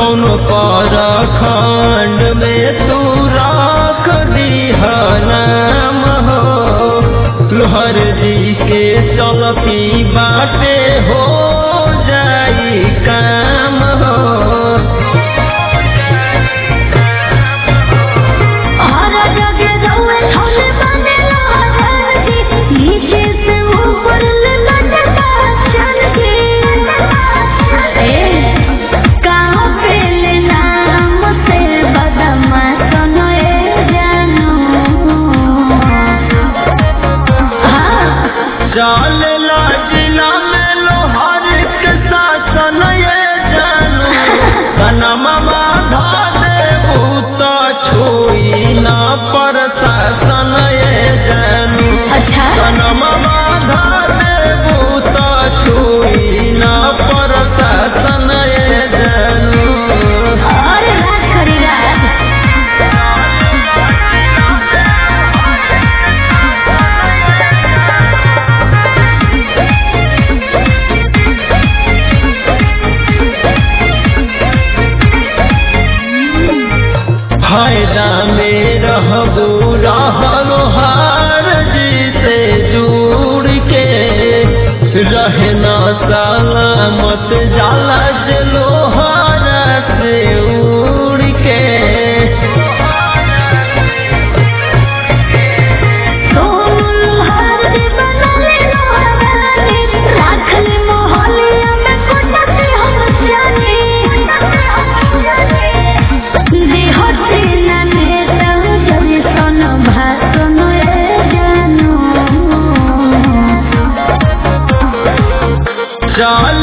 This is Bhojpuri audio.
कौन पर खंड में तू राख दीह नाम हो लोहर जी के चलती बाटे हो जाई काम हो और जगे रउए छोले बने लहर जी नीचे से ऊपर ले लटका चल के ए कहाँ पे ले नाम से बदमा सुनो ए जानू हाँ चाल जिला में लोहर के शासन ये जानू कनमा बाधा देबू तो छुई ना पर शासन ये जानू अच्छा कनमा बाधा देबू तो छुई ना पर शासन ये जानू और राज करी राज फायदा में रहबू रहलो हार जी से जुड़ के रहना सलामत जाला से लोहारा से उड़ के सोनू हर दी बनले लोहारानी राख ले मोहलिया में कोटते हम जाने देहते न नेता जने सन भाषण ए जानू चाल